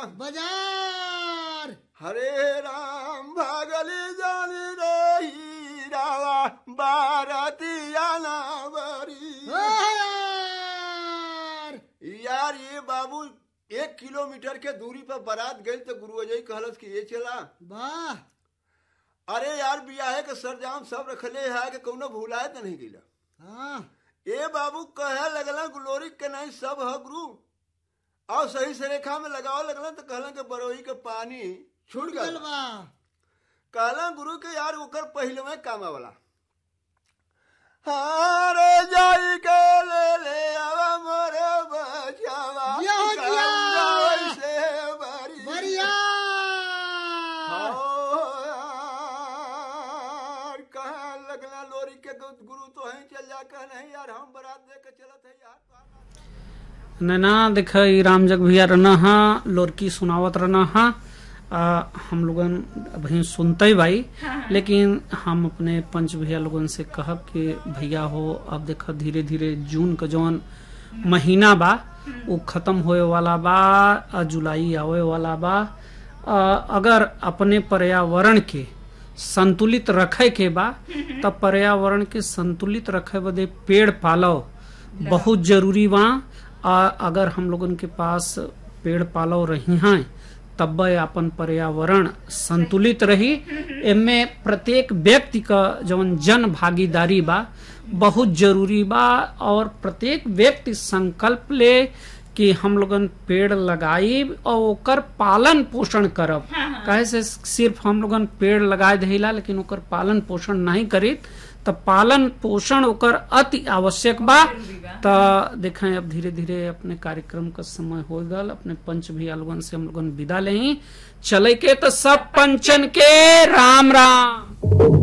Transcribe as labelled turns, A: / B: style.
A: बाजार
B: हरे राम भागली जानी रही रावा बारतिया नावरी
A: ओ यार
B: यार ये बाबू एक किलोमीटर के दूरी पर बारात गई तो गुरु अजय कहलस कि ये चला
A: वाह
B: अरे यार बियाहे के सरजाम सब रखले है कि कौनो भूलाए तो नहीं गिला
A: हाँ
B: ए बाबू कहे लगला ग्लोरी के नहीं सब है गुरु और सही से रेखा में लगाओ लगला तो कहला कि बरोई के पानी छूट
A: गल
B: गल
A: बा
B: कहला गुरु के यार ओकर पहले में कामा वाला हारे जाई के ले ले आवा मोरे बचावा
A: जिया हो जिया।
B: गंगा से बरी
A: बढ़िया
B: हो यार कहाँ लगना लोरी के गुरु तो है चल जा कह नहीं यार हम बारात दे के चलत है यार
C: नैना देख ई राम जग भैया रहना हा लोरकी सुनावत रहना हा आ, हम लोगन अभी सुनते ही भाई लेकिन हम अपने पंच भैया लोगन से कहब कि भैया हो अब देख धीरे धीरे जून का जौन महीना बा वो खत्म होए वाला बा आ जुलाई आवे वाला बा आ, अगर अपने पर्यावरण के संतुलित रखे के बा तब पर्यावरण के संतुलित रखे बदे पेड़ पालो बहुत जरूरी बा आ अगर हम लोगन के पास पेड़ पालो रही हैं तब अपन पर्यावरण संतुलित रही एमे प्रत्येक व्यक्ति का जवन जन भागीदारी बा बहुत जरूरी बा और प्रत्येक व्यक्ति संकल्प ले कि हम लोगन पेड़ लगाई और ओकर पालन पोषण करब काहे से सिर्फ हम लोगन पेड़ लगाए देला लेकिन ओकर पालन पोषण नहीं करी त पालन पोषण ओकर अति आवश्यक बा त देखें अब धीरे धीरे अपने कार्यक्रम का समय हो गल अपने पंच भैया लोगन से हम लोगन विदा ले चले के तो सब पंचन के राम राम